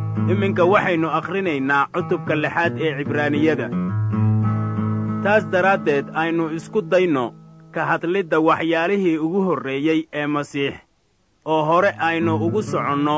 iminka waxaynu akhrinaynaa cutubka lixaad ee cibraaniyada taas daraaddeed aynu isku dayno ka hadlidda waxyaalihii ugu horreeyey ee masiix oo hore aynu ugu soconno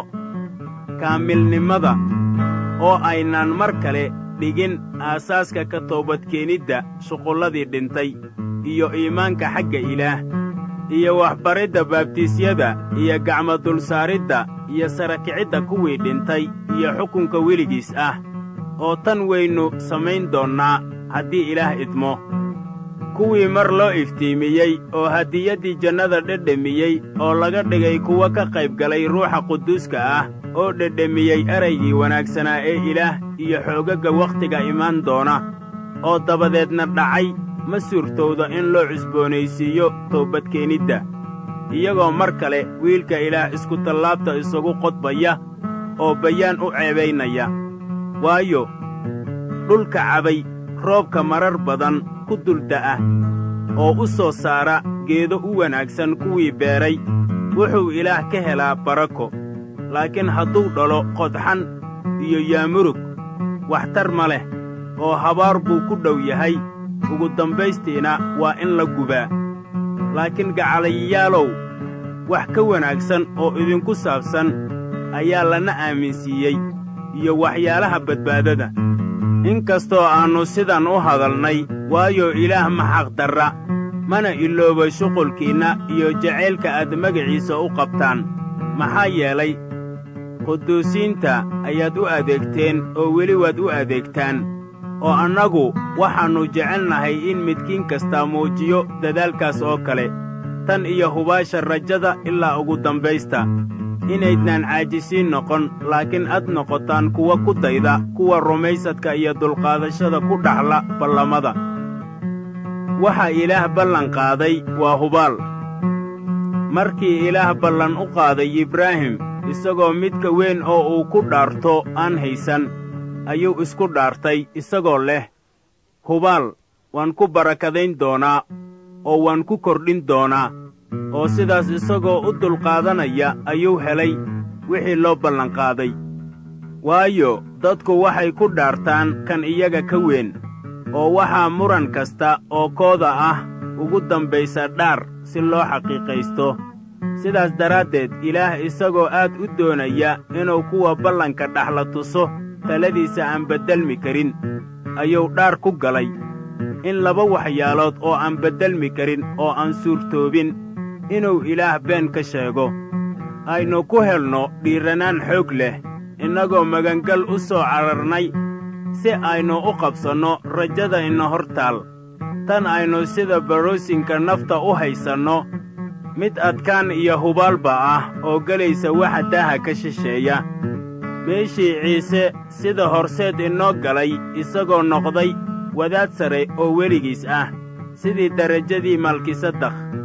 kaamilnimada oo aynaan mar kale dhigin aasaaska ka toobadkeenidda shuqulladii dhintay iyo iimaanka xagga ilaah iyo waxbaridda baabtiisyada iyo gacmo dulsaaridda iyo sarakicidda kuwii dhintay iyo xukunka weligiis ah oo tan waynu samayn doonnaa haddii ilaah idmo kuwii mar loo iftiimiyey oo hadiyaddii jannada dhedhemiyey oo laga dhigay kuwa ka qayb galay ruuxa quduuska ah oo dhedhemiyey eraygii wanaagsanaa ee ilaah iyo xoogagga wakhtiga imaan doona oo dabadeedna dhacay ma suurtowda in loo cusboonaysiiyo toobadkeenidda iyagoo mar kale wiilka ilaah iskutallaabta isagu qodbaya oo bayaan u ceebaynaya waayo dhulka cabay roobka marar badan ku dulda'ah oo u soo saara geedo u wanaagsan kuwii beeray wuxuu ilaah ka helaa barako laakiin hadduu dhalo qodxan iyo yaamurug waxtar ma leh oo habaar buu ku dhow yahay ugu dambaystiina waa in la gubaa laakiin gacalayayaalow wax ka wanaagsan oo idinku saabsan ayaa lana aaminsiiyey iyo waxyaalaha badbaadada in kastoo aannu sidan u hadalnay waayo ilaah ma xaqdarra mana ilooba shuqulkiinna iyo jacaylka aad magaciisa u qabtaan maxaa yeelay quduusiinta ayaad u adeegteen oo weli waad u adeegtaan oo annagu waxaannu jecelnahay in midkiin kastaa muujiyo dadaalkaas oo kale tan iyo hubaasha rajada ilaa ugu dambaysta inaydnaan caajisiin noqon laakiin ad noqotaan kuwa ku dayda kuwa rumaysadka iyo dulqaadashada ku dhaxla ballamada waxa ilaah ballan qaaday waa hubaal markii ilaah ballan u qaaday ibraahim isagoo midka weyn oo uu ku dhaarto aan haysan ayuu isku dhaartay isagoo leh hubaal waan ku barakadayn doonaa oo waan ku kordhin doonaa oo sidaas isagoo u dulqaadanaya ayuu helay wixii loo ballanqaaday waayo dadku waxay ku dhaartaan kan iyaga ka weyn oo waxaa muran kasta oo kooda ah ugu dambaysa dhaar si loo xaqiiqaysto sidaas daraaddeed ilaah isagoo aad u doonaya inuu kuwa ballanka dhaxla tuso taladiisa aan beddelmi karin ayuu dhaar ku galay in laba waxyaalood oo aan beddelmi karin oo aan suurtoobin inuu ilaah been ka sheego aynu ku helno dhiirranaan xoog leh innagoo magangal u soo cararnay si aynu u qabsanno rajada ina hor taal tan aynu sida baroosinka nafta u haysanno mid adkaan iyo hubaalba ah oo gelaysa waxa daaha ka shisheeya meeshii ciise sida horseed inoo galay isagoo noqday wadaad sare oo weligiis ah sidii derajadii malkisadakh